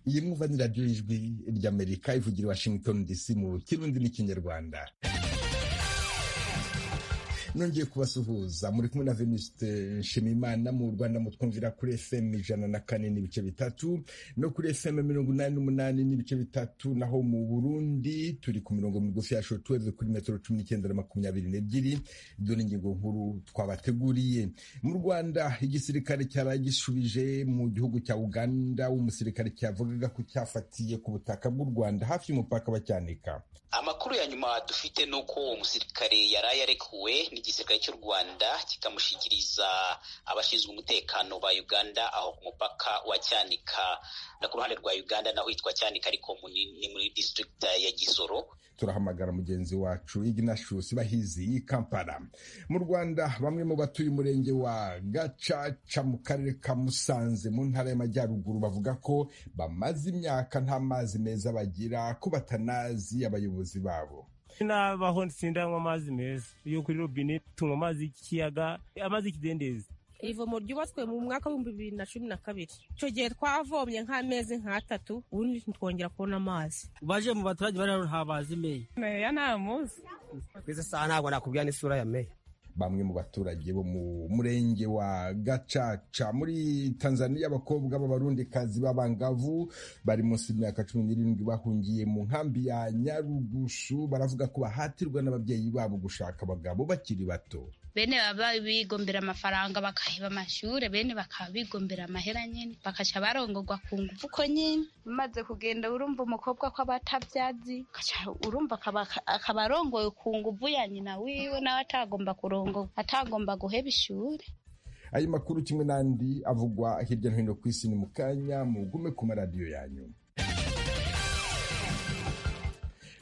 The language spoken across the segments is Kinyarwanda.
iyi n'umuvanira ry'ijwi ry'amerika ivugira washington dc mu kirundi n'ikinyarwanda nongeye kubasuhuza muri kumwe na venuste nshimiyimana mu rwanda mutwumvira kuri fm ijana na kane n'ibice bitatu no kuri fm mirongo inani n'umunani n'ibice bitatu naho mu burundi turi ku mirongo migufi ya shotweve kuri metero cumi n'icyenda na makumyabiri n'ebyiri dore ingingo nkuru twabateguriye mu rwanda igisirikare cyaba gishubije mu gihugu cya uganda umusirikare cyavugaga ko cyafatiye ku butaka bw'u rwanda hafi y'umupaka wa cyanika amakuru ya nyuma dufite ni uko uwo musirikare yaraye arekuwe igisirikare cy'u Rwanda kikamushyikiriza abashinzwe umutekano ba Uganda aho ku mupaka wa Cyanika na ku ruhande rwa Uganda naho hitwa Cyanika ariko ni muri district ya Gisoro turahamagara mugenzi wacu Ignatius Bahizi i Kampala mu Rwanda bamwe mu batuye umurenge wa Gacaca mu karere ka Musanze mu ntara y'Amajyaruguru bavuga ko bamaze imyaka nta mazi meza bagira ko batanazi abayobozi babo nabaho nsindanywa amazi meza yo kuri robine tunywa amazi y'ikiyaga amazi y'ikidendezi ivomo ryubatswe mu mwaka w'ibihumbi bibiri na cumi na kabiri icyo gihe twavomye nk'amezi nk'atatu ubundi ntitwongera kubona amazi baje mu baturage bari hano ntabazi meya meya ntamuzi twese saha ntabwo nakubwira n'isura ya meya bamwe mu baturage bo mu murenge wa gacaca muri tanzania abakobwa b'abarundikazi b'abangavu bari munsi y'imyaka cumi n'irindwi bahungiye mu nkambi ya nyarugushu baravuga ko bahatirwa n'ababyeyi babo gushaka abagabo bakiri bato bene baba bigombera amafaranga bakaheba amashure bene bakaba bigombera amahera nyene bakaca barongorwa ku nguvu uko nyene umaze kugenda urumva umukobwa ko abatavyazi urumva akaba arongoye ku nguvu ya nyina wiwe nawe atagomba kurongorwa atagomba guheba ishure ayo makuru kimwe n'andi avugwa hirya no hino ku isi ni mu kanya mugume ku maradiyo yanyu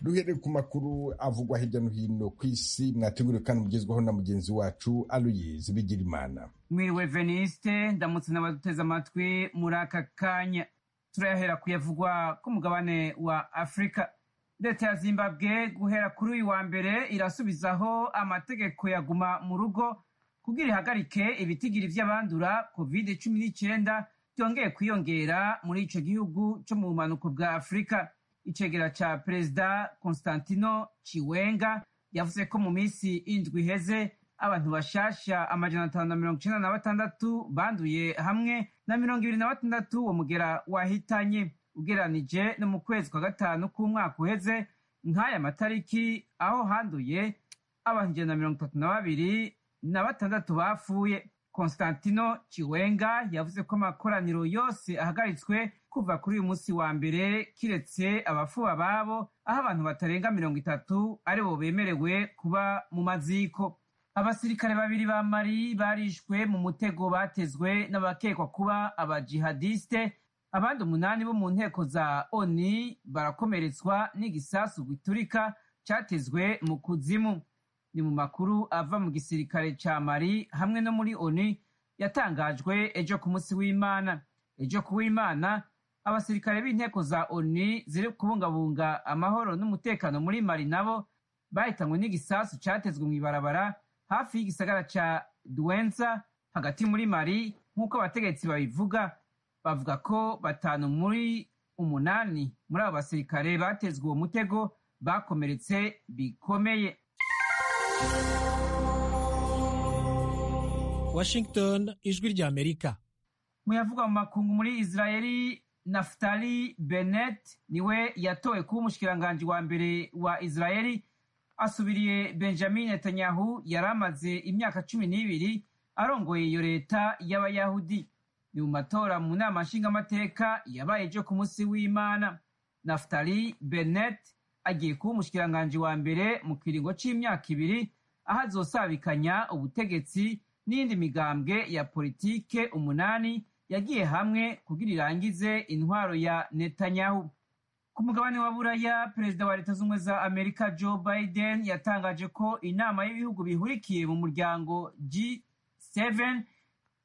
duhereye ku makuru avugwa hirya no hino ku isi mwateguriwe kandi mugezwaho na mugenzi wacu aluyizi bigirimana mwiriwe veniste ndamutse n'abaduteze amatwi muri aka kanya turayahera kuyavugwa ku mugabane wa afurika leta ya zimbabwe guhera kuri uyu wa mbere irasubizaho amategeko ya guma mu rugo kugira ihagarike ibitigiri by'abandura covid cumi n'icyenda byongeye kwiyongera muri icyo gihugu cyo mu bumanuko bwa afurika icegera ca perezida constantino ciwenga yavuze ko mu minsi indwi iheze abantu bashasha amajana atanu na mirongo icenda na batandatu banduye hamwe na mirongo ibiri na batandatu uwo mugera wahitanye ugeranije no mu kwezi kwa gatanu k'umwaka uheze nk'aya matariki aho handuye abantu ijana na mirongo itatu na babiri na batandatu bapfuye constantino ciwenga yavuze ko amakoraniro yose ahagaritswe kuva kuri uyu munsi wa mbere kiretse abafuba babo aho abantu batarenga mirongo itatu aribo bemerewe kuba mu maziko abasirikare babiri ba mari barishwe mu mutego batezwe n'abakekwa kuba abajihadiste abandi umunani bo mu nteko za oni barakomeretswa n'igisasu giturika cyatezwe mu kuzimu ni mu makuru ava mu gisirikare cya mari hamwe no muri oni yatangajwe ejo ku munsi w'imana ejo ku w'imana abasirikare b'inteko za oni ziri kubungabunga amahoro n'umutekano muri mari nabo bahitanywe n'igisasu cyatezwe mu ibarabara hafi y'igisagara cya duwenza hagati muri mari nk'uko abategetsi babivuga bavuga ko batanu muri umunani muri abo basirikare batezwe uwo mutego bakomeretse bikomeye washington ijwi ry'amerika muyavuga mu makungu muri israeli Naftali Bennett niwe yatowe kuba umushikiranganji wa mbere wa Israeli asubiriye Benjamin Netanyahu yari amaze imyaka cumi n'ibiri arongoye iyo leta y'abayahudi ni mu matora mu nama nshingamateka yabaye ejo ku munsi w'imana Naftali Bennett agiye kuba umushikiranganji wa mbere mu kiringo c'imyaka ibiri aho azosabikanya ubutegetsi n'indi migambwe ya politike umunani yagiye hamwe kugira irangize intwaro ya Netanyahu ku mugabane wa buraya perezida wa leta z'ubumwe za amerika joe biden yatangaje ko inama y'ibihugu bihurikiye mu muryango g7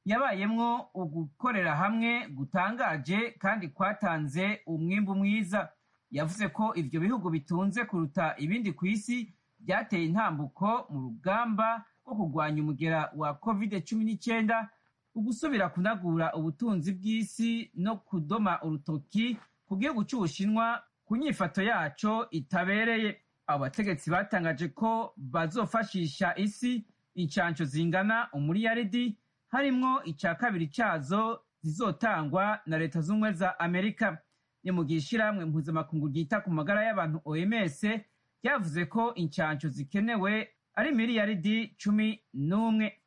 yabayemwo ugukorera hamwe gutangaje kandi kwatanze umwimbu mwiza yavuze ko ibyo bihugu bitunze kuruta ibindi ku isi byateye intambuko mu rugamba rwo kurwanya umugera wa covid cumi n'icyenda ugusubira kunagura ubutunzi bw'isi no kudoma urutoki ku gihugu cy'ubushinwa ku nyifato yaco itabereye abo bategetsi batangaje ko bazofashisha isi incanco zingana umuriyaridi harimwo ica kabiri cazo zizotangwa na leta z'ubumwe za amerika ni mu gihe ishirahamwe mpuzamakungu ryita ku magara y'abantu oms ryavuze ko incanco zikenewe ari miliyaridi cumi n'umwe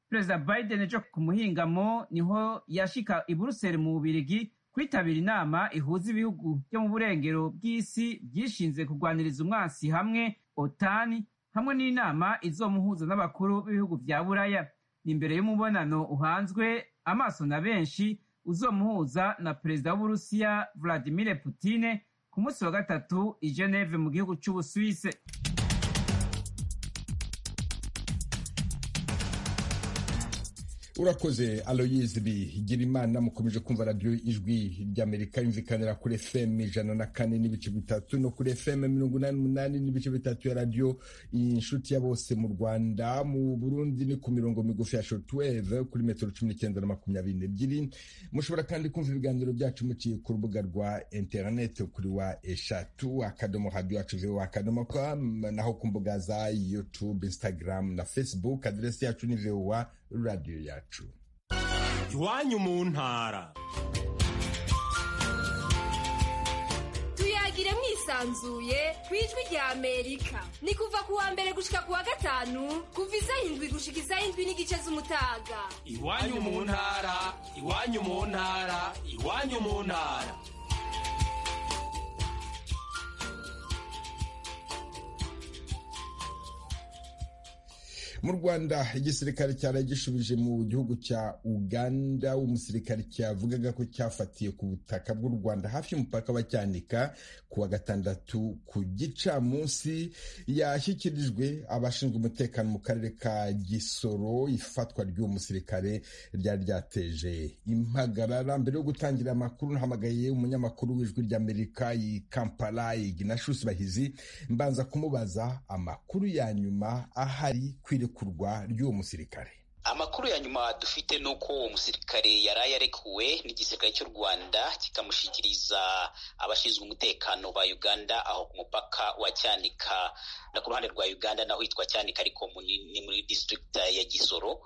perezida biden ejo ku muhingamo niho yashika i buruseli mu bubirigi kwitabira inama ihuza ibihugu byo mu burengero bw'isi byishinze kurwaniriza umwansi hamwe otani hamwe n'inama izomuhuza n'abakuru b'ibihugu bya buraya ni imbere y'umubonano uhanzwe amaso na benshi uzomuhuza na perezida w'uburusiya vladimir putine ku munsi wa gatatu i geneve mu gihugu cy'ubusuwise urakoze aloyizi bigira imana mukomeje kumva radiyo ijwi ry'amerika yumvikanira kuri efemu ijana na kane n'ibice bitatu no kuri efemu mirongo inani n'umunani n'ibice bitatu ya radiyo inshuti ya bose mu rwanda mu burundi ni ku mirongo migufi ya shotuweve kuri metero cumi n'icyenda na makumyabiri n'ebyiri mushobora kandi kumva ibiganiro byacu muciye ku rubuga rwa interineti kuri wa eshatu akadomo radiyo yacu vewa akadomo kwa naho ku mbuga za yutube instagram na facebook aderesi yacu ni vewa radiyo yacu iwanyu mu ntara tuyagire mwisanzuye ku ijwi rya amerika ni kuva ku wa mbere gushika ku wa gatanu kuva iz'arindwi gushika iz'arindwi n'igice z'umutaga iwanyu mu ntara iwanyu mu ntara iwanyu mu ntara mu rwanda igisirikare cyari gishubije mu gihugu cya uganda umusirikare cyavugaga ko cyafatiye ku butaka bw'u rwanda hafi y'umupaka wa cyanika ku wa gatandatu ku gicamunsi yashyikirijwe abashinzwe umutekano mu karere ka gisoro ifatwa ry'uwo musirikare ryari ryateje impagarara mbere yo gutangira amakuru nahamagaye umunyamakuru w'ijwi ry'amerika i kampala iginashusi bahizi mbanza kumubaza amakuru ya nyuma ahari kwire kurekurwa ry'uwo musirikare amakuru ya nyuma dufite ni uko uwo musirikare yaraye arekuwe n'igisirikare cy'u rwanda kikamushyikiriza abashinzwe umutekano ba uganda aho ku mupaka wa cyanika na ku ruhande rwa uganda naho hitwa cyanika ariko ni muri disitirigita ya gisoro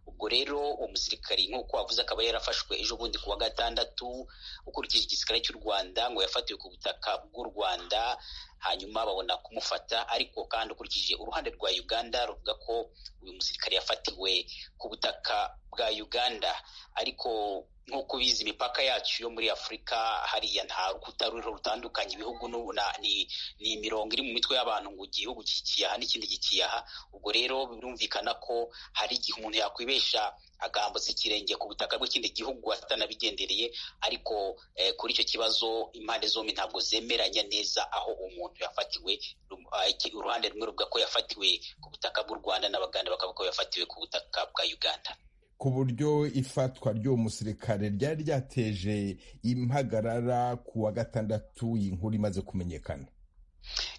ubwo rero uwo musirikari nk'uko wavuze akaba yarafashwe ejo bundi ku wa gatandatu ukurikije igisirikare cy'u rwanda ngo yafatiwe ku butaka bw'u rwanda hanyuma babona kumufata ariko kandi ukurikije uruhande rwa uganda ruvuga ko uyu musirikare yafatiwe ku butaka bwa uganda ariko nk'uko ubizi imipaka yacu yo muri afurika hariya nta rukuta ruriho rutandukanye ibihugu ni, ni imirongo iri mu mitwe y'abantu ngo igihugu kikiyaha n'ikindi kikiyaha ubwo rero birumvikana ko hari igihe umuntu yakwibesha agambutse ikirenge ku butaka bw'ikindi gihugu atanabigendereye ariko eh, kuri icyo kibazo impande zombi ntabwo zemeranya neza aho umuntu yafatiwe uruhande rumwe ruvuga ko yafatiwe ku butaka bw'u rwanda n'abaganda bakavuga ko yafatiwe ku butaka bwa uganda ku buryo ifatwa ry'uwo musirikare ryari ryateje impagarara ku wa gatandatu iyi nkuru imaze kumenyekana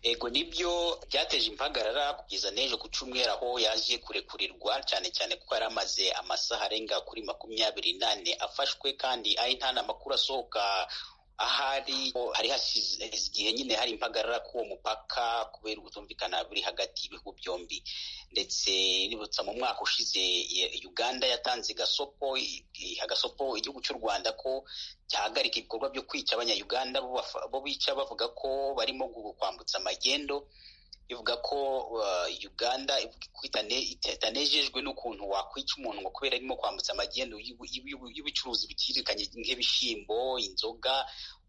ego nibyo byateje impagarara kugeza n'ejo ku cyumweru aho yaje kurekurirwa cyane cyane kuko yari amaze amasaha arenga kuri makumyabiri n'ane afashwe kandi ari nta makuru asohoka ahari hari hashize igihe nyine hari impagarara k'uwo mupaka kubera ubutumvikana buri hagati y'ibihugu byombi ndetse nibutsa mu mwaka ushize uganda yatanze gasopo agasopo igihugu cy'u rwanda ko cyahagarika ibikorwa byo kwica abanyayuganda bo bica bavuga ko barimo kwambutsa amagendo ivuga ko uganda itanejejwe n'ukuntu wakwica umuntu ngo kubera arimo kwambutsa amagendo y'ubucuruzi buciriririkanye nk'ibishyimbo inzoga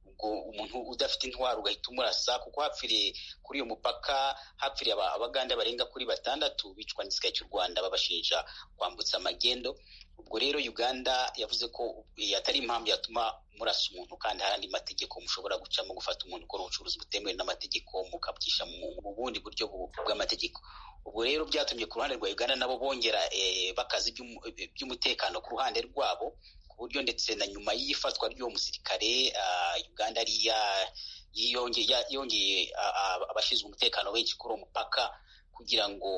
ubwo umuntu udafite intwaro ugahita umurasa kuko hapfiriye kuri uyu mupaka hapfiriye abaganda barenga kuri batandatu bicwa n'igisirikare cy'u rwanda babashinja kwambutsa amagendo ubwo rero uganda yavuze ko atari impamvu yatuma murasa umuntu kandi hari andi mategeko mushobora gucamo gufata umuntu ukora ubucuruzi butemewe n'amategeko mukabwisha mu bundi buryo bw'amategeko ubwo rero byatumye ku ruhande rwa uganda nabo bongera bakazi by'umutekano ku ruhande rwabo ku buryo ndetse na nyuma y'ifatwa ry'uwo musirikare uganda yongeye abashinzwe umutekano benshi kuri uwo mupaka kugira ngo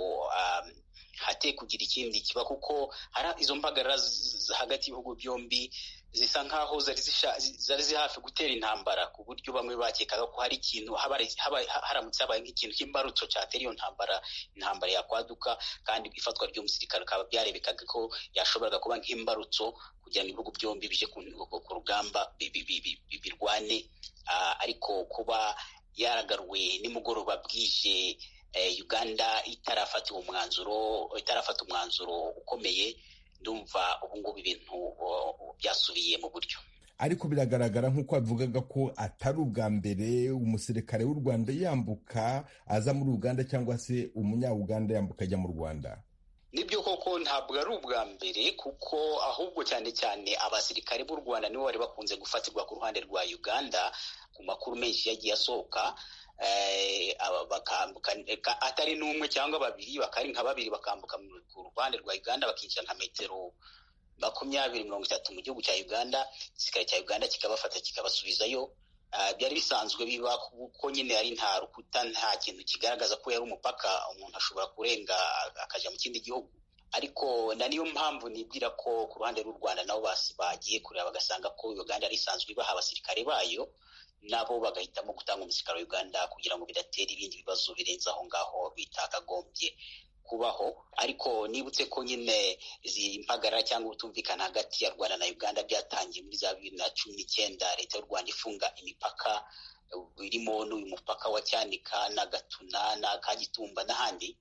hate kugira ikindi kiba kuko hari izo mpagarara z- hagati y'ibihugu byombi zisa nkaho zari zisha- zari ziri hafi gutera intambara ku buryo bamwe bakekaga ko hari ikintu habari- haba- ha- haramutse habaye nk'ikintu cy'imbarutso cyatera iyo ntambara intambara yakwaduka kandi ifatwa ry'umusirikare bikaba byarebekaga ko yashoboraga kuba nk'imbarutso kugira ngo ibihugu byombi bije ku ku rugamba bi- bi- bi- bi- bi- birwane Ah, ariko kuba yaragaruwe nimugoroba bwije eh, uganda itarafatiwe umwanzuro itarafata umwanzuro ukomeye ndumva ubungubu ibintu oh, byasubiye mu buryo ariko biragaragara nk'uko avugaga ko atari ubwa mbere umusirikare w'u rwanda yambuka aza muri uganda cyangwa se umunyauganda yambuka ajya mu rwanda nibyo koko ntabwo ari ubwa mbere kuko ahubwo cyane cyane abasirikare b'u rwanda nibo bari bakunze gufatirwa ku ruhande rwa uganda ku makuru menshi yagiye asohoka eh, aba- bakambuka ka- atari n'umwe cyangwa babiri bakari nka babiri bakambuka mu- ku ruhande rwa uganda bakinjira nka metero makumyabiri mirongo itatu mu gihugu cya uganda igisirikare cya uganda kikabafata kikabasubizayo Ah, byari bisanzwe biba kuko nyine ari nta rukuta nta kintu kigaragaza ko yari umupaka umuntu ashobora kurenga akaja mu kindi gihugu ariko na niyo mpamvu nibwira ko ku ruhande rw'u rwanda nabo basi- bagiye kureba bagasanga ko uganda ari isanzwe ibaha abasirikare bayo nabo bagahitamo gutanga umusirikare wa uganda kugira ngo bidatera ibindi bibazo birenze aho ngaho bitakagombye kubaho ariko nibutse ko nyine izi mpagarara cyangwa ubutumvikana hagati ya rwanda na uganda byatangiye muri za bibiri na cumi n'icyenda leta y'u rwanda ifunga imipaka eh, irimo n'uyu mupaka wa cyanika na gatuna na kagitumba n'ahandi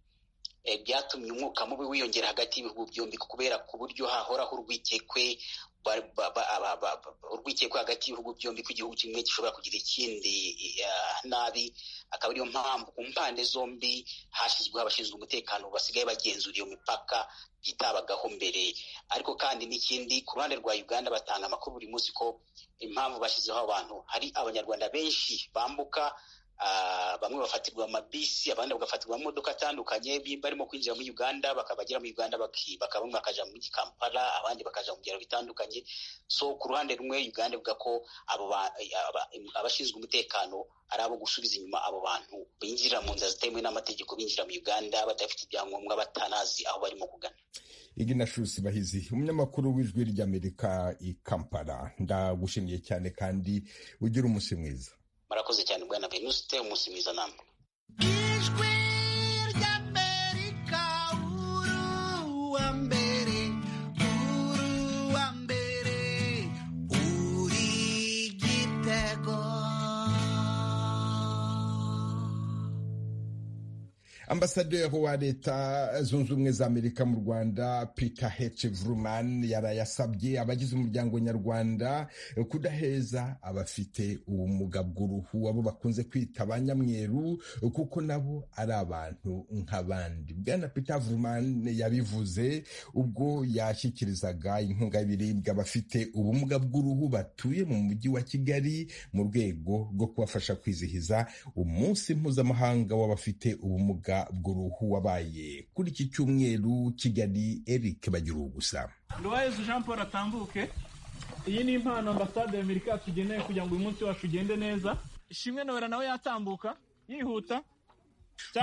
eh, byatumye umwuka mubi wiyongera hagati y'ibihugu byombi kubera ku buryo hahoraho urwikekwe ba- ba- ba- aba- ba- ba- urwikekwe hagati y'ibihugu byombi ko igihugu kimwe gishobora kugira ikindi eh, nabi akaba ariyo mpamvu ku mpande zombi hashyizweho abashinzwe umutekano basigaye bagenzura iyo mipaka yitabagaho mbere ariko kandi n'ikindi ku ruhande rwa uganda batanga amakuru buri munsi ko impamvu bashyizeho abantu hari abanyarwanda benshi bambuka ah, bamwe bafatirwa amabisi abandi bagafatirwa amamodoka atandukanye bi- barimo kwinjira muri uganda bakabagera muri uganda baki- bakaba bamwe bakaja muri kampala abandi bakaja mu byaro bitandukanye so ku ruhande rumwe uganda ivuga ko abo ba- aba- abashinzwe umutekano ari abo gusubiza inyuma abo bantu binjira mu nzira zitemewe n'amategeko binjira mu uganda badafite ibyangombwa batanazi aho barimo kugana iginashusi bahizi umunyamakuru w'ijwi ry'amerika i kampala ndagushimiye cyane kandi ugira umunsi mwiza murakoze cyane bwana venuste umunsi mwiza namwe ijwi ry'amerika uruwa mbere uruwa mbere uri igitego ambasaderi wa leta zunze ubumwe za amerika mu rwanda peter h vruman yaraye asabye abagize umuryango nyarwanda kudaheza abafite ubumuga bw'uruhu abo bakunze kwita abanyamweru kuko nabo ari abantu nk'abandi bwana peter vruman yabivuze ubwo yashyikirizaga inkunga y'ibiribwa abafite ubumuga bw'uruhu batuye mu mujyi wa kigali mu rwego rwo kubafasha kwizihiza umunsi mpuzamahanga w'abafite ubumuga bw'uruhu wabaye kuri iki cyumweru kigali eric bagira gusa nduwayezi jean paul atambuke iyi ni impano ambasade ya amerika tugeneye kugira ngo uyu munsi wacu ugende neza ishimwe nobera nawe yatambuka yihuta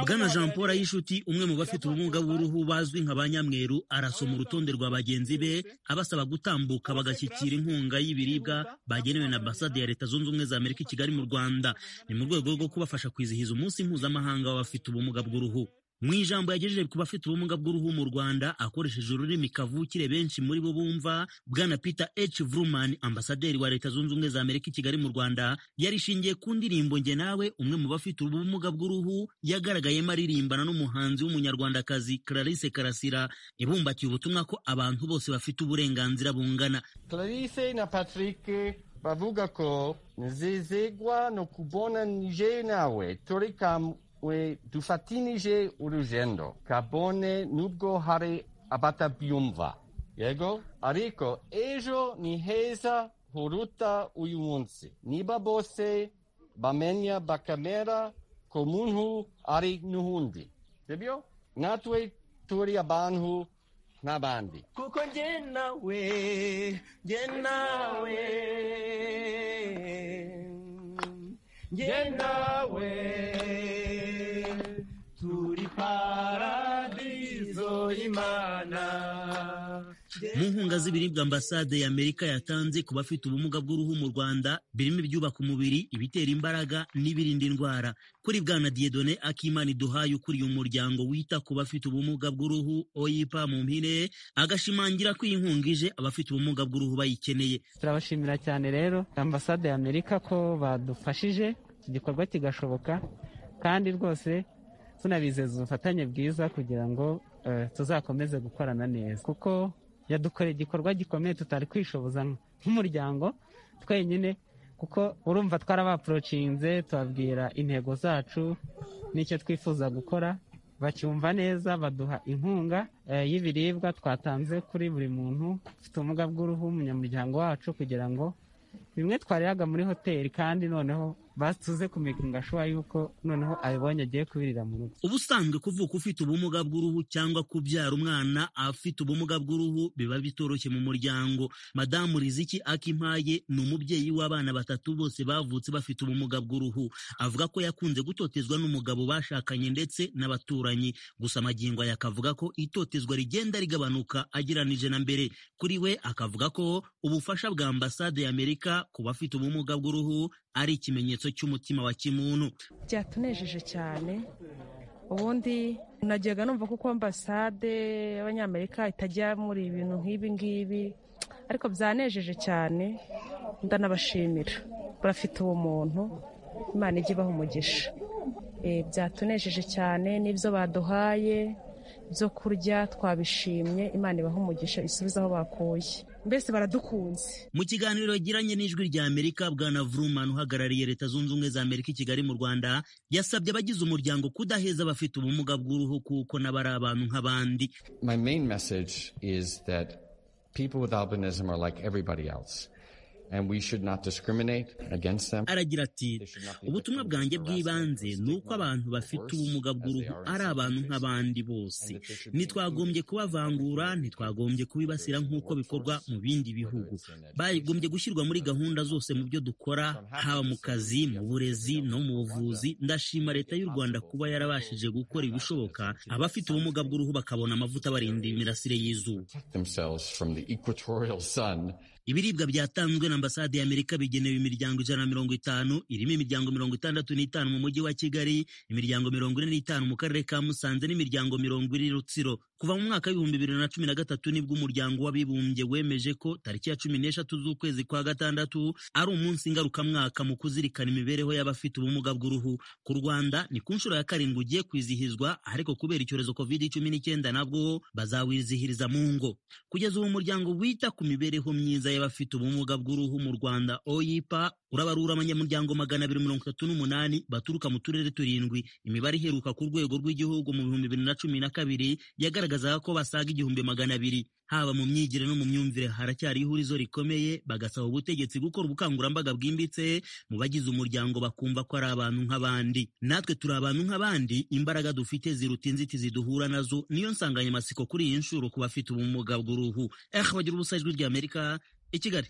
bwana jean paul ayishuti umwe mu bafite ubumuga bw'uruhu bazwi nka ba nyamweru arasoma urutonde rwa bagenzi be abasaba gutambuka bagashyikira inkunga y'ibiribwa bagenewe na ambasade ya leta zunze ubumwe za amerika i kigali mu rwanda ni mu rwego rwo kubafasha kwizihiza umunsi mpuzamahanga w'abafite ubumuga bw'uruhu mu ijambo yagejeje ku bafite ubumuga bw'uruhu mu rwanda akoresheje ururimi kavukire benshi muri bo bumva bwana peter h vruman ambasaderi wa leta zunze ubumwe za amerika i kigali mu rwanda yarishingiye ku ndirimbo njye nawe umwe mu bafite ubumuga bw'uruhu yagaragayemo aririmbana n'umuhanzi w'umunyarwandakazi clarisse karasira ibumbatiye ubutumwa ko abantu bose bafite uburenganzira bungana Clarisse na Patrick bavuga ko nezezegwa no kubona nije nawe turi kamwe dufatinije urugendo kabone nubwo hari abatabyumva yego ariko ejo ni heza huruta uyu munsi niba bose bamenya bakamera ko muntu ari n'uhundi sibyo natwe turi abantu n'abandi kuko njye nawe njye nawe njye nawe turi paradise izo imana mu nkunga z'ibiribwa ambasade y'amerika yatanze ku bafite ubumuga bw'uruhu mu rwanda birimo ibyubaka umubiri ibitera imbaraga n'ibirinda indwara kuri bwana diedone akimana iduhaye ukuriye umuryango wita ku bafite ubumuga bw'uruhu oyipa mu mpine agashimangira ko iyi nkunga ije abafite ubumuga bw'uruhu bayikeneye turabashimira cyane rero ambasade y'amerika ko badufashije iki gikorwa kigashoboka kandi rwose tunabizeza ubufatanye bwiza kugira ngo eh, tuzakomeze gukorana neza kuko yadukoreye igikorwa gikomeye tutari kwishoboza nk'umuryango twenyine kuko urumva twarabapurocinze tubabwira intego zacu n'icyo twifuza gukora bacyumva neza baduha inkunga eh, y'ibiribwa twatanze kuri buri muntu ufite ubumuga bw'uruhu umunyamuryango wacu kugira ngo bimwe twariraga muri hoteli kandi noneho batuze ku migunga ashobora yuko noneho abibonye agiye kubirira mu rugo ubusanzwe kuvuka ufite ubumuga bw'uruhu cyangwa kubyara umwana afite ubumuga bw'uruhu biba bitoroshye mu muryango madamu riziki akimpaye ni umubyeyi w'abana batatu bose bavutse bafite ubumuga bw'uruhu avuga ko yakunze gutotezwa n'umugabo bashakanye ndetse n'abaturanyi gusa amagingo aya akavuga ko itotezwa rigenda rigabanuka ageranije na mbere kuri we akavuga ko ubufasha bwa ambasade y'amerika ku bafite ubumuga bw'uruhu ari ikimenyetso cy'umutima wa kimuntu byatunejeje cyane ubundi najyaga numva kuko ambasade y'abanyamerika itajya muri ibintu nk'ibi ngibi ariko byanejeje cyane ndanabashimira barafite ubumuntu imana ijya ibaha umugisha Eh, byatunejeje cyane n'ibyo baduhaye ibyo kurya twabishimye imana ibaha umugisha isubize aho bakuye mbese baradukunze mu kiganiro yagiranye n'ijwi rya amerika bwana vruman uhagarariye leta zunze ubumwe za amerika i kigali mu rwanda yasabye abagize umuryango kudaheza abafite ubumuga bw'uruhu kuko nabo ari abantu nk'abandi My main message is that people with albinism are like everybody else, and we should not discriminate against them. aragira ati ubutumwa bwanjye bw'ibanze ni uko abantu bafite ubumuga bw'uruhu ari abantu nk'abandi bose ntitwagombye kubavangura ntitwagombye kubibasira nk'uko bikorwa mu bindi bihugu bagombye gushyirwa muri gahunda zose mu byo dukora haba mu kazi mu burezi no mu buvuzi ndashima leta y'u rwanda kuba yarabashije gukora ibishoboka abafite ubumuga bw'uruhu bakabona amavuta abarinda imirasire y'izuba Themselves from the equatorial sun. ibiribwa byatanzwe na ambasade y'amerika bigenewe imiryango ijana na mirongo itanu irimo imiryango mirongo itandatu n'itanu mu mujyi wa kigali imiryango mirongo ine n'itanu mu karere ka musanze n'imiryango mirongo ine rutsiro kuva mu mwaka w'ibihumbi bibiri na cumi na gatatu nibwo umuryango w'abibumbye wemeje ko tariki ya cumi n'eshatu z'ukwezi kwa gatandatu ari umunsi ngarukamwaka mu kuzirikana imibereho y'abafite ubumuga bw'uruhu ku rwanda ni ku nshuro ya karindwi ugiye kwizihizwa ariko kubera icyorezo covid cumi n'icyenda nabwo bazawizihiriza mu ngo kugeza ubu umuryango wita ku mibereho myiza y'abafite ubumuga bw'uruhu mu rwanda oyipa urabarura abanyamuryango magana abiri mirongo itatu n'umunani baturuka mu turere turindwi imibare iheruka ku rwego rw'igihugu mu bihumbi bibiri na cumi na kabiri yagaragazaga ko basaga igihumbi magana abiri haba mu myigire no mu myumvire haracyari ihurizo rikomeye bagasaba ubutegetsi gukora ubukangurambaga bwimbitse mu bagize umuryango bakumva ko ari abantu nk'abandi natwe turi abantu nk'abandi imbaraga dufite ziruta inzitizi duhura nazo niyo nsanganyamatsiko kuri iyi nshuro ku bafite ubumuga bw'uruhu eh bagira ubusa ijwi rya amerika i kigali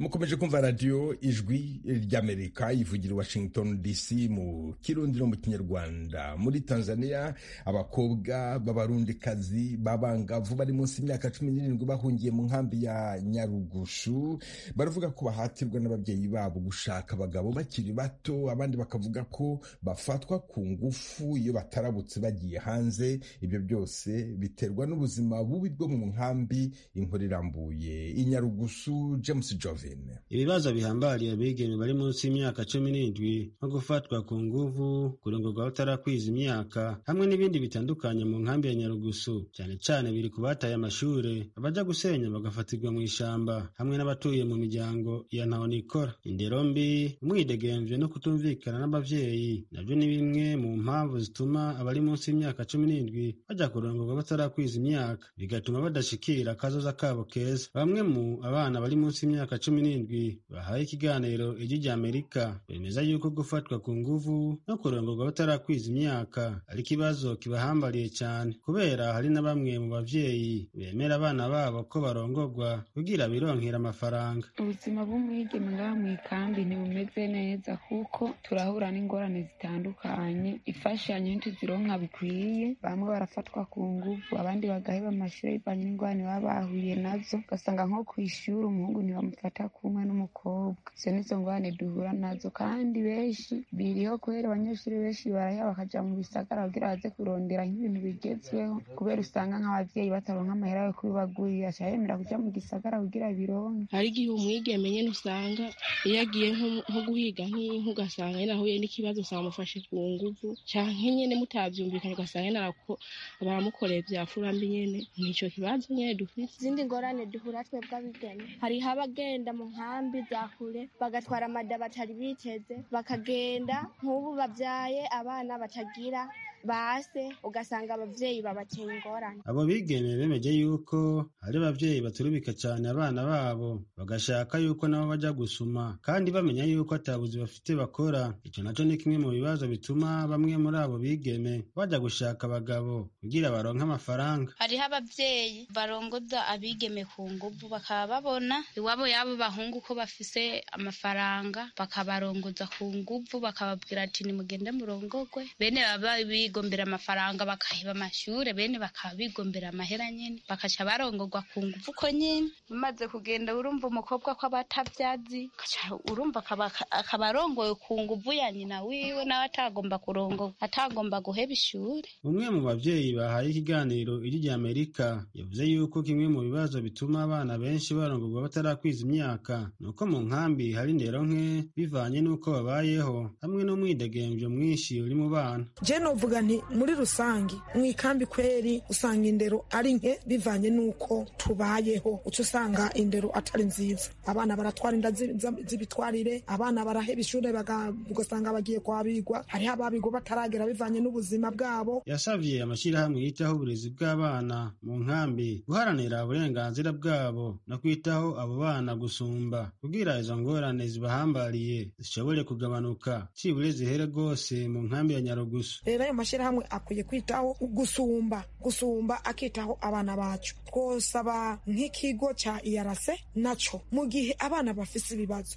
mukomeje kumva radiyo ijwi ry'amerika ivugira washington dc mu kirundi no mu kinyarwanda muri tanzania abakobwa b'abarundikazi b'abangavu bari munsi y'imyaka cumi n'irindwi bahungiye mu nkambi ya nyarugushu baravuga ko bahatirwa n'ababyeyi babo gushaka abagabo bakiri bato abandi bakavuga ko bafatwa ku ngufu iyo batarabutse bagiye hanze ibyo byose biterwa n'ubuzima bubi bwo mu nkambi inkuru irambuye i nyarugushu james jovin ibibazo bihambariye abigeme bari munsi y'imyaka cumi n'indwi nko gufatwa ku nguvu kurongorwa batarakwiza imyaka hamwe n'ibindi bitandukanye mu nkambi ya nyarugusu cyane cyane biri ku bataye amashure abaja gusenya bagafatirwa mu ishamba hamwe n'abatuye mu miryango ya ntahonikora indero mbi umwidegemvye no kutumvikana n'abavyeyi navyo ni bimwe mu mpamvu zituma abari munsi y'imyaka cumi n'indwi baja kurongorwa batarakwiza imyaka bigatuma badashikira akazoza kabo keza bamwe mu abana bari bari munsi y'imyaka cumi n'indwi bahawe ikiganiro ijwi ry'amerika bemeza yuko gufatwa ku nguvu no kurongorwa batarakwiza imyaka ari ikibazo kibahambariye cyane kubera hari na bamwe mu babyeyi bemera abana babo ko barongorwa kugira bironkera amafaranga ubuzima bw'umwigeme ngaha mu ikambi ntibumeze neza kuko turahura n'ingorane zitandukanye imfashanyo ntituzironka bikwiye bamwe barafatwa ku ngufu abandi bagaheba amashuri bivanye n'ingorane baba bahuye nazo ugasanga nko ku ishuri umuhungu ntibamufata kumwe n'umukobwa izo nizo ngorane duhura nazo kandi benshi biriho kubera abanyeshuri benshi baraheba bakaja mu bisagara kugira baze kurondera nk'ibintu bigezweho kubera usanga nk'ababyeyi bataronka amahera yo kubibagurira aca yemera kuja mu gisagara kugira bironke hari igihe umwigeme nyene usanga iyo agiye nko- nko guhiga nk'inka ugasanga nyene ahuye n'ikibazo usanga amufashe ku nguvu canke nyene mutavyumvikanye ugasanga nyene arako- baramukoreye vya furambi nyene nico kibazo nyene dufise izindi ngorane duhura twebwe abigeme hariho abagenda mu nkambi za kure bagatwara amada batari biteze bakagenda nk'ubu babyaye abana batagira base ugasanga ababyeyi babateye ingorane abo bigeme bemeje yuko hari ababyeyi baturubika cyane abana babo bagashaka yuko nabo bajya gusuma kandi bamenya yuko atabuzi bafite bakora icyo nacyo ni kimwe mu bibazo bituma bamwe muri abo bigeme bajya gushaka abagabo kugira baronke amafaranga hariho ababyeyi barongoza abigeme ku nguvu bakaba babona iwabo y'abo bahungu ko bafise amafaranga bakabarongoza ku nguvu bakababwira ati nimugende murongogwe bene baba bigombera amafaranga bakahiba amashure bene bakaba bigombera amahera nyene bakaca barongogwa ku nguvu uko nyene umaze kugenda urumva umukobwa ko aba atabyazi ukaca urumva akaba- akaba arongoye ku nguvu ya nyina wiwe nawe atagomba kurongogwa atagomba guheba ishure umwe mu babyeyi bahaye ikiganiro ijwi ry'amerika yavuze yuko kimwe mu bibazo bituma abana benshi barongorwa batarakwiza imyaka ni uko mu nkambi hari indero nke bivanye n'uko babayeho hamwe n'umwidegembyo mwinshi uri mu bana je novuga nti muri rusange mu ikambi kweri usanga indero ari nke bivanye n'uko tubayeho uca usanga indero atari nziza abana baratwara inda zi- za- z'ibitwarire abana baraheba ishure baga- ugasanga bagiye kwabigwa hariho ababigwa bataragera bivanye n'ubuzima bwabo yasavye amashyirahamwe yitaho uburezi bw'abana mu nkambi guharanira uburenganzira bwabo no kwitaho abo bana gusumba kugira izo ngorane zibahambariye zishobore kugabanuka cibure zihere rwose mu nkambi ya nyarugusu rero ayo mashyirahamwe akwiye kwitaho gusumba gusumba akitaho abana bacu twosaba nk'ikigo cya irc nacyo mu gihe abana bafise ibibazo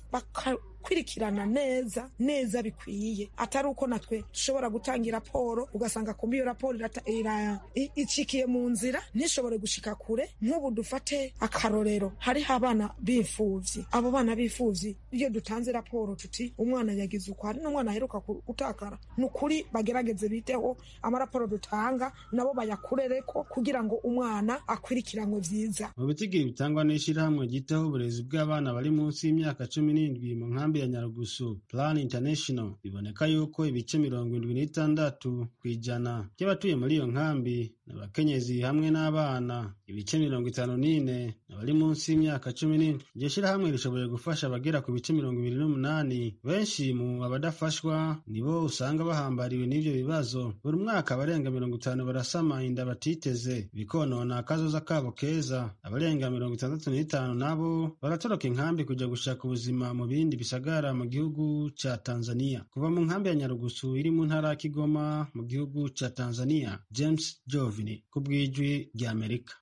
bakakurikirana neza neza bikwiye atari uko natwe dushobora gutanga raporo ugasanga kumbi iyo raporo irata- ira- i- icikiye mu nzira ntishobore gushika kure nk'ubu dufate akarorero hariho abana b'imfuvyi abo bana b'imfuvyi iyo dutanze raporo tuti umwana yagize uko hari n'umwana aheruka ku- gutakara ni ukuri bagerageze biteho amaraporo dutanga nabo bayakurereko kugira ngo umwana akwirikiranwe vyiza mu bitigiri bitangwa n'ishyirahamwe ryitaho uburezi bw'abana bari munsi y'imyaka cumi n'indwi mu nkambi ya nyarugusu plan international biboneka yuko ibice mirongo indwi n'itandatu ku ijana by'abatuye muri iyo nkambi ni abakenyezi hamwe n'abana ibice mirongo itanu n'ine ni abari munsi y'imyaka cumi n'indwi iryo shyirahamwe rishoboye gufasha abagera ku bice mirongo ibiri n'umunani benshi mu abadafashwa nibo usanga bahambariwe n'ibyo bibazo buri mwaka abarenga mirongo itanu barasama inda batiteze bikonona akazoza kabo keza abarenga mirongo itandatu n'itanu nabo baratoroka inkambi kujya gushaka ubuzima mu bindi bisagara mu gihugu cya tanzania kuva mu nkambi ya nyarugusu iri mu ntara ya kigoma mu gihugu cya tanzania james jovini ku bw'ijwi ry'amerika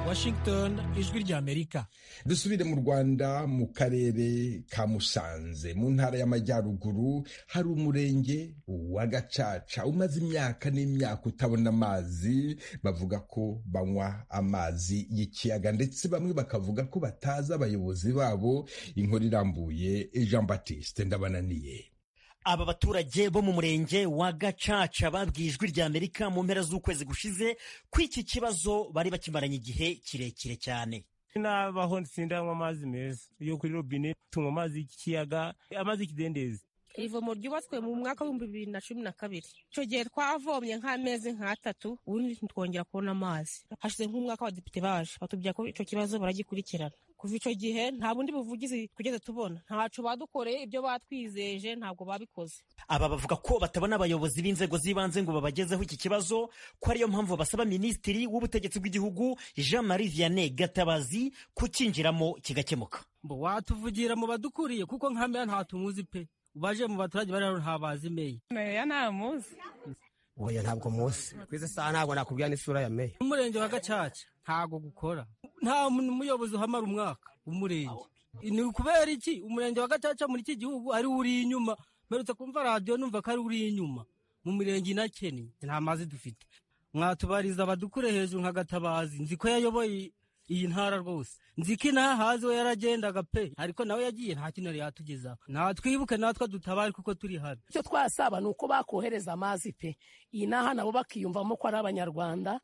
Washington, ijwi ry'Amerika. dusubire mu rwanda mu karere ka musanze mu ntara y'amajyaruguru hari umurenge wa gacaca umaze imyaka n'imyaka utabona amazi bavuga ko banywa amazi y'ikiyaga ndetse bamwe bakavuga ko batazi abayobozi babo inkuru irambuye jean baptiste ndabananiye Aba baturage bo mu murenge wa Gacaca babwiye ijwi ry'Amerika mu mpera z'ukwezi gushize ko iki kibazo bari bakimaranye igihe kirekire cyane. Nabaho sindanywa amazi meza yo kuri robine tunywa amazi y'ikiyaga amazi y'ikidendezi ivomo ryubatswe mu mwaka w'ibihumbi bibiri na cumi na kabiri icyo gihe twavomye nk'amezi nk'atatu ubundi ntitwongera kubona amazi hashize nk'umwaka abadepite baje batubwira ko icyo kibazo baragikurikirana kuva icyo gihe nta bundi buvugizi tugeze tubona ntacu badukoreye ibyo batwizeje ntabwo babikoze aba bavuga ko batabona abayobozi b'inzego z'ibanze ngo babagezeho iki kibazo ko ariyo mpamvu basaba minisitiri w'ubutegetsi bw'igihugu jean marie vianney gatabazi kucyinjiramo kigakemuka mbo watuvugira mu badukuriye kuko nka meya nta tumuzi pe ubaje mu baturage bari hano ntabazi meya meya ntamuzi oya ntabwo muzi ku izo saha ntabwo nakubwira n'isura ya meya umurenge wa gacaca ntago gukora nta muyobozi uhamara umwaka w'umurenge ni ukubera iki umurenge wa gacaca muri iki gihugu ari uri inyuma mperutse kumva radiyo numva ko ari uri inyuma mu mirenge inakene nta mazi dufite mwatubariza abadukure hejuru nka gatabazi nzi ko yayoboye iyi ntara rwose nzi ko inaha hazi we yaragendaga pe ariko nawe yagiye nta kintu yari yatugezaho natwibuke natwe dutabare kuko turi hano icyo twasaba ni uko bakohereza amazi pe iyi naha nabo bakiyumvamo ko ari abanyarwanda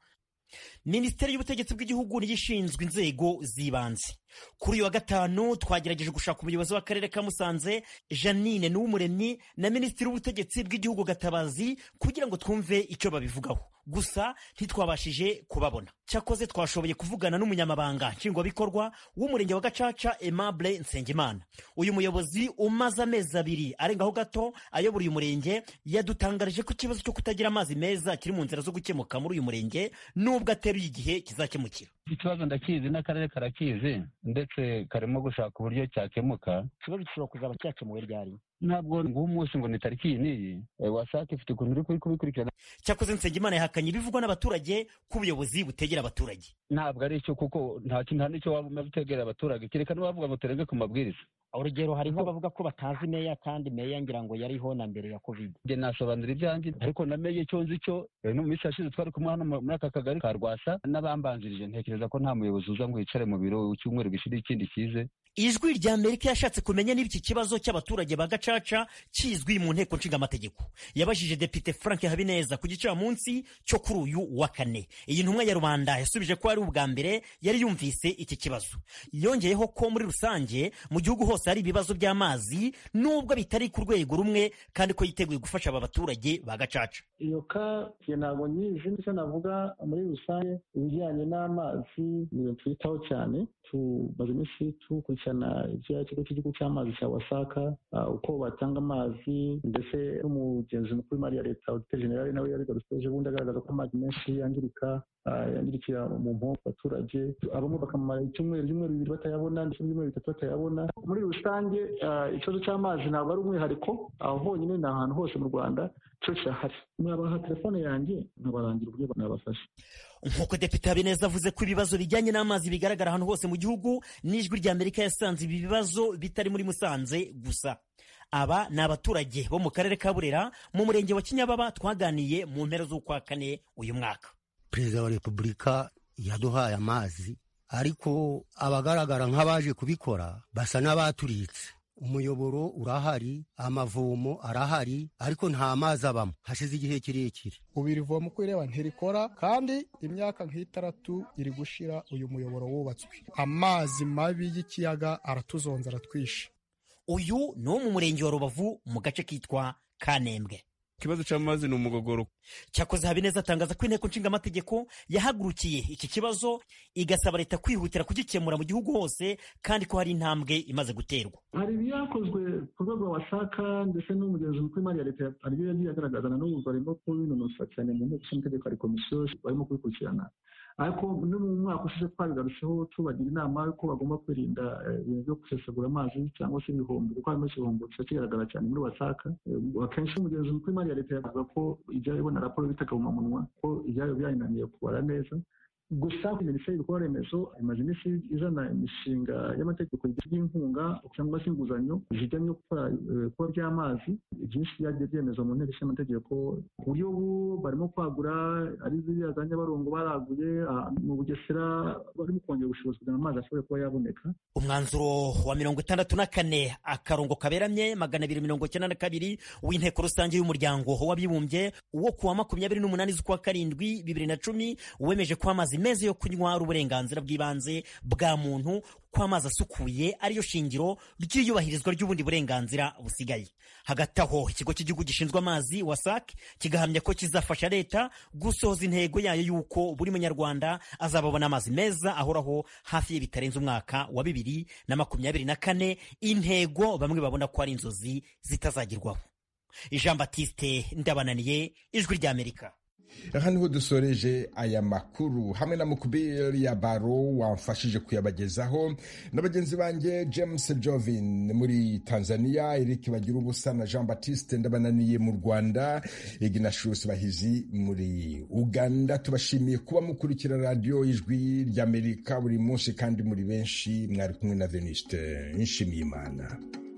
minisiteri y'ubutegetsi bw'igihugu niyo ishinzwe inzego z'ibanze kuri uyu wa gatanu twagerageje gushaka umuyobozi w'akarere ka musanze janine n'uw'umuremyi na minisitiri w'ubutegetsi bw'igihugu gatabazi kugira ngo twumve icyo babivugaho gusa ntitwabashije kubabona cyakoze twashoboye kuvugana n'umunyamabanga nshingwabikorwa w'umurenge wa gacaca aimable nsengimana uyu muyobozi umaze amezi abiri arengaho gato ayobora uyu murenge yadutangarije ko ikibazo cyo kutagira amazi meza kiri mu nzira zo gukemuka muri uyu murenge nubwo ateruye igihe kizakemukira ikibazo ndakizi n'akarere karakizi ndetse karimo gushaka uburyo cyakemuka ikibazo gishobora kuzaba cyakemuwe ryari ntabwo nguwo umunsi ngo ni tariki iyi n'iyi wasake ifite ukuntu uri kubikurikirana cyakoze nsengimana yahakanye ibivugwa n'abaturage ko ubuyobozi butegera abaturage ntabwo ari cyo kuko nta kintu nta n'icyo waba umaze utegera abaturage kerekana wavuga ngo turenge ku mabwiriza urugero hariho bavuga ko batazi meya kandi meya ngira ngo yariho na mbere ya covid njye nasobanura ibyanjye ariko na meya icyo nzi cyo no mu minsi yashize twari kumwe hano muri aka kagari ka rwasa n'abambanzirije ntekereza ko nta muyobozi uza ngo yicare mu biro icyumweru gishira ikindi kize ijwi rya amerika yashatse kumenya niba iki kibazo cy'abaturage ba gacaca kizwi mu nteko nshingamategeko yabajije depite frank habineza ku gicamunsi cyo kuri uyu wa kane iyi ntumwa ya rubanda yasubije ko ari ubwa mbere yari yumvise iki kibazo yongeyeho ko muri rusange mu gihugu hose hari ibibazo by'amazi nubwo bitari ku rwego rumwe kandi ko yiteguye gufasha aba baturage ba gacaca iyo ka ntabwo nyizi nicyo navuga muri rusange ibijyanye n'amazi ni ibintu twitaho cyane tumaze iminsi dukurikirana ibya kigo cy'igihugu cy'amazi cya wasaka uko batanga amazi ndetse n'umugenzi mukuru w'imari ya leta odite generale nawe yabigarutseje ubundi agaragaza ko amazi menshi yangirika yandikira mu mpamvu abaturage abamwe bakamara icyumweru ibyumweru bibiri batayabona ndetse n'ibyumweru bitatu batayabona muri rusange ikibazo cy'amazi ntabwo ari umwihariko aho honyine ni ahantu hose mu rwanda cyo kirahari mwabaha telefone yanjye nkabarangira uburyo nabafasha nk'uko depite habineza avuze ko ibibazo bijyanye n'amazi bigaragara ahantu hose mu gihugu n'ijwi rya amerika yasanze ibi bibazo bitari muri musanze gusa aba ni abaturage bo mu karere ka burera mu murenge wa kinyababa twaganiye mu mpera z'ukwa kane uyu mwaka perezida wa repubulika yaduhaye amazi ariko abagaragara nk'abaje kubikora basa n'abaturitse umuyoboro urahari amavomo arahari ariko nta mazi abamo hashize igihe kirekire ubu iri vomo uko ireba ntirikora kandi imyaka nk'itaratu iri gushira uyu muyoboro wubatswe amazi mabi y'ikiyaga aratuzonza aratwishe uyu ni uwo mu murenge wa rubavu mu gace kitwa kanembwe ikibazo cy'amazi ni umugogoro cyakoze habineza atangaza ko inteko nshingamategeko yahagurukiye iki kibazo igasaba leta kwihutira kugikemura mu gihugu hose kandi ko hari intambwe imaze guterwa hari ibyakozwe ku rwego wasaka ndetse n'umugenzi mukuru w'imari ya leta ariyo yagiye agaragaza na n'ubu barimo kubinonosa cyane mu nteko nshingamategeko hari komisiyo barimo kubikurikirana ariko no mu mwaka ushize twabigarutseho tubagira inama y'uko bagomba kwirinda ibintu byo gusesagura amazi cyangwa se ibihombo kuko harimo igihombo kiba kigaragara cyane muri wasaka akenshi umugenzi mukuru w'imari ya leta yavuga ko ijyayo ibona raporo y'itakabumamunwa ko ibyayo byayinaniye kubara neza gusa minisiteri y'ibikorwa remezo imaze iminsi izana imishinga y'amategeko y'inkunga cyangwa se inguzanyo zijyanye no kuba by'amazi byinshi byagiye byemezwa mu nteko y'amategeko ku buryo ubu barimo kwagura ari ziriya za nyabarongo baraguye mu bugesera barimo kongera ubushobozi kugira ngo amazi ashobore kuba yaboneka umwanzuro wa mirongo itandatu na kane akarongo kaberamye magana abiri mirongo icyenda na kabiri w'inteko rusange y'umuryango w'abibumbye wo kuwa makumyabiri n'umunani z'ukwa karindwi bibiri na cumi wemeje ko amazi meza yo kunywa ari uburenganzira bw'ibanze bwa muntu ko amazi asukuye ariyo shingiro ry'iyubahirizwa ry'ubundi burenganzira busigaye hagati aho ikigo cy'igihugu gishinzwe amazi wasake kigahamya ko kizafasha leta gusohoza intego yayo y'uko buri munyarwanda azababona amazi meza ahoraho hafi ye bitarenze umwaka wa bibiri na makumyabiri na kane intego bamwe babona ko ari inzozi zitazagerwaho jean batiste ndabananiye ijwi ry'amerika aha niho dusoreje aya makuru hamwe na mukubiri ya baro wamfashije kuyabagezaho na bagenzi banjye james jovin muri tanzania eric bagira ubusa na jean batiste ndabananiye mu rwanda ignatius bahizi muri uganda tubashimiye kuba mukurikira radiyo ijwi ry'amerika buri munsi kandi muri benshi mwari kumwe na veniste nshimiyimana